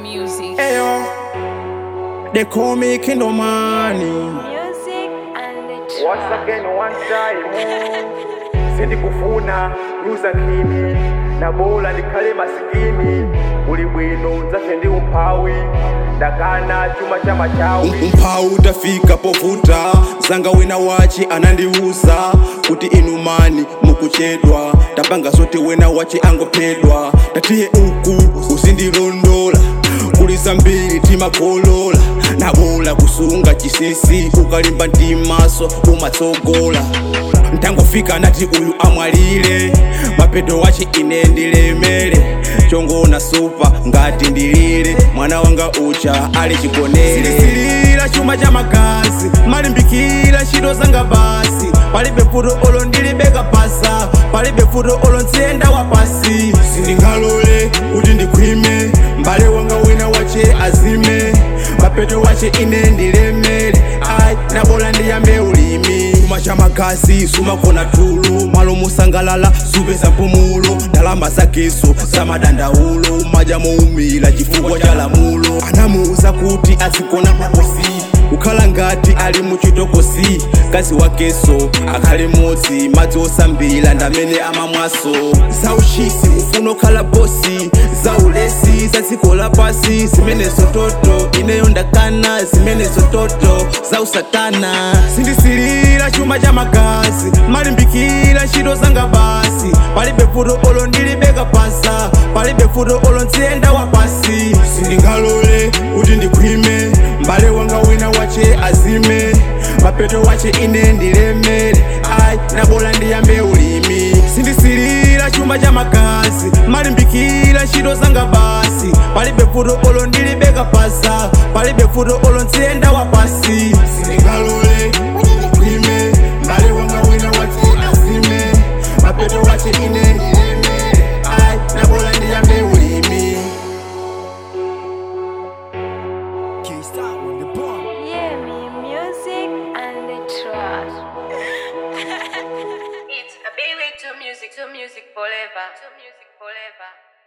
music. Ayo, they call me Kingdom Money. Music and the Once track. again, one time sindi kufuna luza kini na bola ndikhale masikini uli bwino nzathe ndi umphawi ndakana chuma cha machawi umphawi utafika povuta zanga wina wachi anandiuza kuti inu mani mukuchedwa tapanga zoti wina wachi angophedwa tatiye uku uzindilondola kuli zambiri timakolola nabola kusunga chisisi ukalimba ndimaso umatsogola ntangofika nati uyu amwalire mapeto wachi ine ndilemere chongona supa ngati ndilire mwana wanga ucha ali chigonere silisilira chuma cha magazi malimbikira ntchito zanga basi palibe futo olo ndilibeka pasa palibe futo olo ntsiyenda wa pasi sindingalole kuti ndikhwime mbale wanga wina wache azime mapeto wache ine ndilemere ai nabola ndiyambe ulimi chuma cha magazi sumakona tulu malo musangalala supeza mpumulo ndalama zakeso za madandaulo maja moumila chifukwa cha lamulo anamuuza kuti azigona makosi kukhala ngati ali muchitokosi kazi wakeso akhale modzi madzi osambila ndamene amamwaso za ushisi ufuna okhala bosi za ulesi za dziko lapasi zimenezo toto ineyo ndakana zimenezo toto za usatana sindisilira chuma cha magazi malimbikira ntchito zanga basi palibe futo olo ndilibeka pasa palibe futo olo ntsiyenda wa pasi sindingalole kuti ndikhwime mbale wanga wina wache azime mapeto wache ine ndilemere ai nabola ndiyambe ulimi sindisilira chuma cha magazi malimbikira ntchito zanga basi palibe futo olo ndilibeka pasa palibe futo olo ntsiyenda wa pasi sindingalole kuti ndikhwime mbale wanga wina wache azime mapeto wache ine ndilemere ai nabola ndiyambe ulimi Yeah, me music and the track. It's a baby to music, to music forever, to music forever.